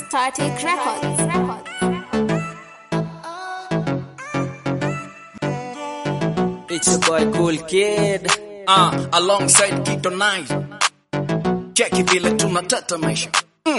Static Records. It's your boy Cool Kid. uh, alongside Kito Nine. Cheki vile tunatetemesha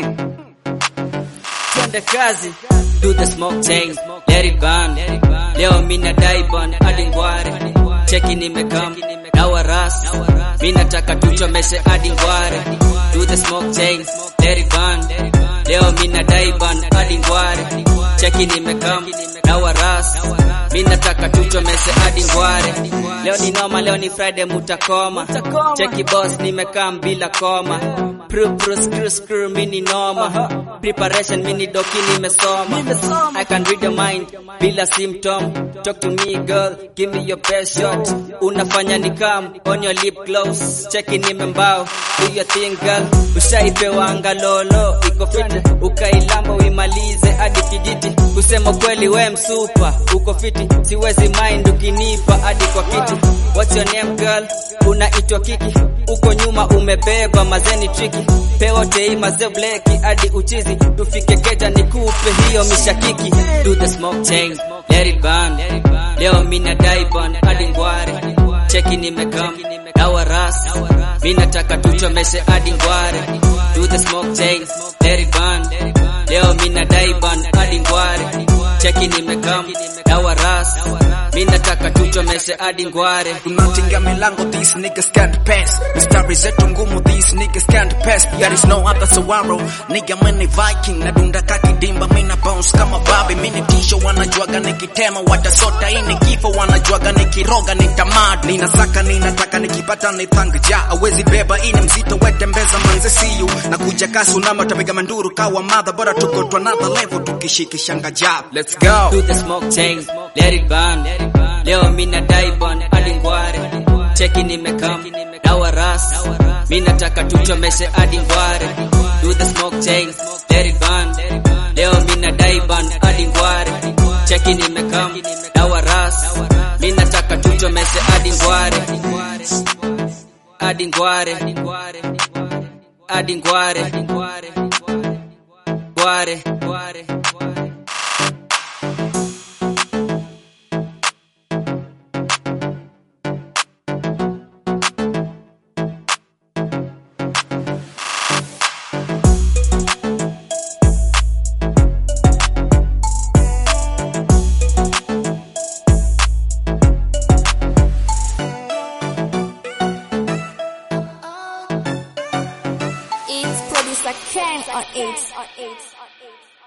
Twende kazi. Do the smoke chain. Let it burn. Leo mina dai burn hadi ngware. Cheki nimekam. Dawa ras. Mina taka tuchomeshe hadi ngware. Do the smoke chain. Let it burn. Leo mina dai burn hadi ngware. Cheki nimekam. Dawa ras. Mina taka tuchomeshe hadi ngware. Leo ni noma, leo ni Friday mutakoma. Cheki boss nimekam bila koma. Pru pru screw screw mini noma. Preparation mini doki nimesoma. I can read your mind bila symptom. Talk to me girl, give me your best shot. Unafanya ni come on your lip gloss. Cheki nimembao, do your thing girl. Ushaipewa angalolo, iko fit. Ukailamba uimalize hadi kijiti. Kusema kweli we msupa, uko fiti. Siwezi mind ukinipa hadi kwa kiti. What's your name girl? Unaitwa Kiki. Uko nyuma umebeba mazeni triki. Pewa tei maze bleki hadi uchizi. Tufike keja nikupe hiyo mishakiki. Do the smoke chain, let it burn. Leo mina dai burn hadi ngware. Cheki nimekam, dawa ras. Mina taka tuchomeshe hadi ngware. Do the smoke chain, let it burn. Leo mina dai burn hadi ngware. Cheki nimekam, dawa ras. Mina taka tuchomeshe hadi ngware. tunatinga milango these niggas can't pass mistari zetu ngumu these niggas can't pass there is no other sawaro nigga mini viking nadunda kakidimba mina bounce kama babi mini tisho wanajuaga nikitema watasota ini kifo wanajuaga nikiroga nitamad ninasaka ninataka nikipata ni thangja awezi beba ini mzito wetembeza manze siyu na kuja kasu nama tapiga manduru kawa madha bora tuko to another level tukishikishanga jab let's go Do the smoke chain, let it burn. Leo mina dai burn hadi ngware. Cheki nimekam, dawa ras. Mina taka tuchomeshe hadi ngware. Do the smoke chain, let it burn. Leo mina dai burn hadi ngware. Cheki nimekam, dawa ras. Mina taka tuchomeshe hadi ngware. Hadi ngware. Hadi ngware. Ngware. Ngware. It's producer Ken on it.